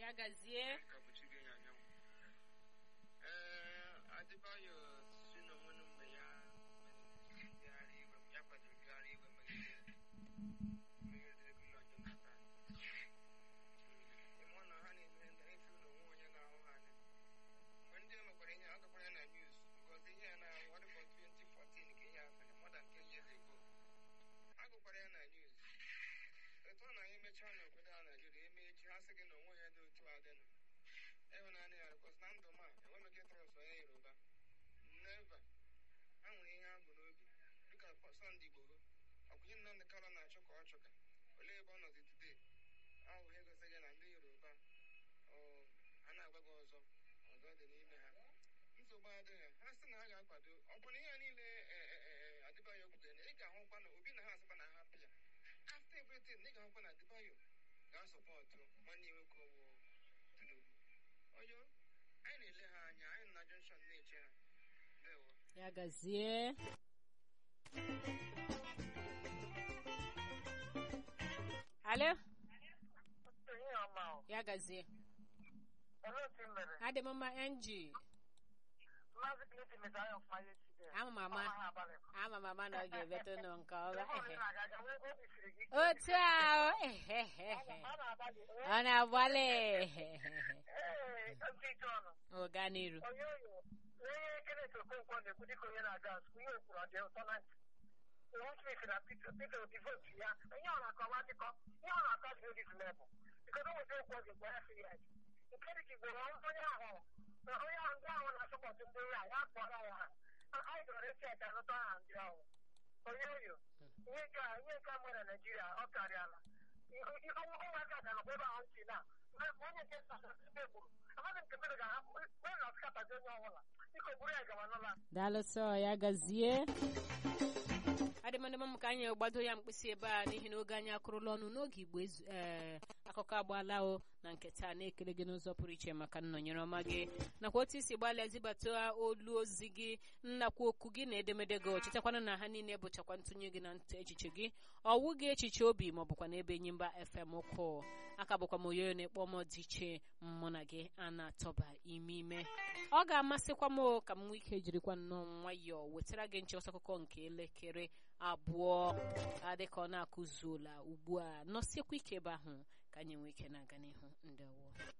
ya gazie kapuchige ya anyanwụ ee adịbayo si n'onwe na mgbe ya ngagharị iwe ya kwadoro ngagharị iwe megide megide gọọmenti Jonathan ịmụ na ha na-eme ndị efu na onwe onye ga-ahụ ha anya mgbe ndị e mekwara ihe agakwara ya na news because ihe ya na wadịbọ 2014 ka ihe a mere more than 10 years ago agụkwara ya na news etu ọ na anyị mechaa n'obodo a Naijiria eme echi ha sị gị na onwe ya dị otu a dịnụ ịhụnanya ya bikos na ndụ m a enweghị trọst onye Yoruba neva ha nwere ihe ha bụ n'obi dịka Sunday Igboho ọkwụnye Nnamdị Kanu na-achụ ka ọ chụka olee ebe ọ nọzi today ahụ ihe gosi gị na ndị Yoruba ọ, a na-agwa gị ọzọ ọzọ dị n'ime ha nsogbu adịghị ha sị na ha ga-akwado ọ bụ na ihe a niile adịbaghị okwutere na ị ga-ahụkwa na obi na ha asịkwa na ha hapụ ya after everything ị ga-ahụkwa na Adebayo ga-asọpọtụ nwanne ya nwoke ọwụ Tinubu oyo anyị na-ele ha anya anyị nọ na junction na-eche ha ndewo ya gazie alo Ihe ọma o. ya gazie Olee otu ị mere? adị m mma ng Maazị Clinton mechara ya ọfụma ya echi dị. ama m ama Ọma ha abalị. ama m ama na ọ ga-ebeto nụ nke ọma Ebe ehe. ọbụla ị na-aga, ga nwee obi siri gị ike. otu ahụ ehehehe. Ọ na-agbalị. ọ na-agbalị Ee, ntị ike ọnụ. ọga n'iru Onye oyo, onye Kenneth Okonkwo na-ekwu dịka onye na-aga asụ, ihe o kwuru ọ dị ụtọ na ntị. Iwu Smith na Peter Peter Obi votu ya. Ihe ọ na-akọwa dịkọ, ihe ọ na-akọ dị this level. Because o nweta okwu ọ ga-egwa ya sị ya. Nke dị ka Igbo, onye ahụ na onye ahụ ndị ahụ na-asọpọtụ ndị ya ya kpọrọ ya ha. Anyị gara esi aja anụta aha ndị ahụ. Onye oyo, ihe ka ihe ka mụ na Naịjirịa ọ karịala. Ihe ihe ụmụaka ga-anọkwa ebe ahụ si na ma onye nke nta ebe gburu. Amaghị m nke mere ga-ahapụ onye na-asịkatazi onye ọbụla. Biko buru ya gawa n'ụlọ. daalụsọ ya gazie adịmadịma m ka anyị gbado ya mkpịsị ebe a n'ihi na oge anyị akụrụla ọnụ n'oge igbo ezu ee akụkọ agbaala o na nke taa na-ekele gị n'ụzọ pụrụ iche maka nnọnyere ọma gị nakwa otu isi gbalịa zibata olu ozi gị nnakwa okwu gị na edemede gị chetakwana na ha niile bụchakwa ntụnye gị na ntụ echiche gị ọwụ gị echiche obi ma ọ bụkwa n'ebe enyimba fm ụkwụ aka bụkwa m oyoyo na-ekpọ m dị iche mụ na gị a na-atọba ime ime ọ ga-amasịkwa m o ka m nwee ike jirikwa nnọọ nwayọọ wetara gị nchịkọta akụkọ nke elekere abụọ adịka ọ na-akụzuola ugbu a nọsiekwa ike ebe ahụ ka anyị nwee ike na-aga n'ihu ndewo